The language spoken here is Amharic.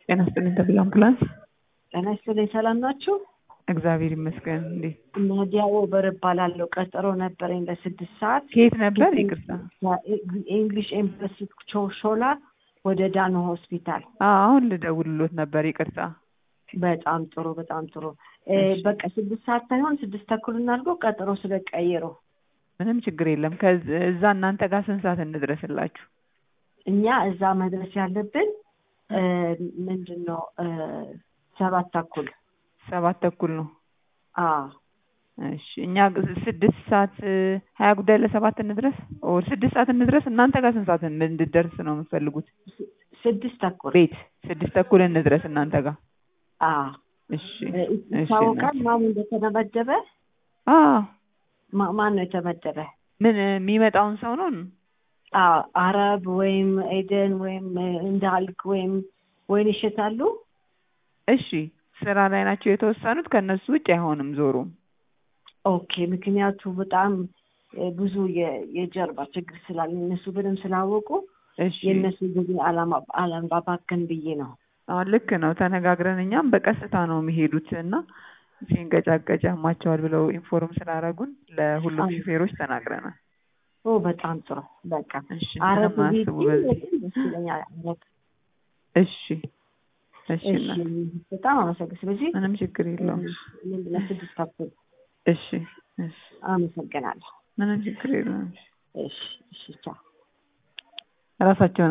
ጤና ይስጥልኝ ተብዬ አምቡላንስ። ጤና ይስጥልኝ ሰላም ናችሁ? እግዚአብሔር ይመስገን። እንዴት ናዲያ ኦበር እባላለሁ። ቀጠሮ ነበረኝ ለስድስት ሰዓት ከየት ነበር? ይቅርታ። ኢንግሊሽ ኤምባሲ ሾላ ወደ ዳኖ ሆስፒታል። አሁን ልደውልሎት ነበር። ይቅርታ። በጣም ጥሩ በጣም ጥሩ። በቃ ስድስት ሰዓት ሳይሆን ስድስት ተኩል እናድርገው ቀጠሮ ስለቀየረው። ምንም ችግር የለም። ከዛ እናንተ ጋር ስንት ሰዓት እንድረስላችሁ? እኛ እዛ መድረስ ያለብን ምንድን ነው ሰባት ተኩል ሰባት ተኩል ነው። አዎ እሺ እኛ ስድስት ሰዓት ሀያ ጉዳይ ለሰባት እንድረስ ኦር ስድስት ሰዓት እንድረስ። እናንተ ጋር ስንት ሰዓት እንድደርስ ነው የምትፈልጉት? ስድስት ተኩል ቤት ስድስት ተኩል እንድረስ እናንተ ጋር። አዎ እሺ ይታወቃል ማን እንደተመደበ? አዎ ማን ነው የተመደበ? ምን የሚመጣውን ሰው ነው? አረብ ወይም ኤደን ወይም እንዳልክ ወይም ወይን ይሸታሉ። እሺ ስራ ላይ ናቸው የተወሰኑት። ከእነሱ ውጭ አይሆንም ዞሩም። ኦኬ ምክንያቱ በጣም ብዙ የጀርባ ችግር ስላለ እነሱ በደንብ ስላወቁ እሺ የእነሱ ጊዜ አላባባከን ብዬ ነው። አሁን ልክ ነው ተነጋግረን፣ እኛም በቀስታ ነው የሚሄዱት እና ሲንገጫገጭ ያማቸዋል ብለው ኢንፎርም ስላደረጉን ለሁሉም አዎ። ሹፌሮች ተናግረናል። ኦ በጣም ጥሩ በቃ እሺ አረብ ምንም ቤት አያስቡ በዚህ። ደስ ይለኛል። አረብ እሺ እሺ እሺ እናት፣ በጣም አመሰግን። ስለዚህ ምንም ችግር የለውም። ለስድስት ተኩል እሺ እሺ አመሰግናለሁ። ምንም ችግር የለውም። እሺ እሺ ቻው። ራሳቸውን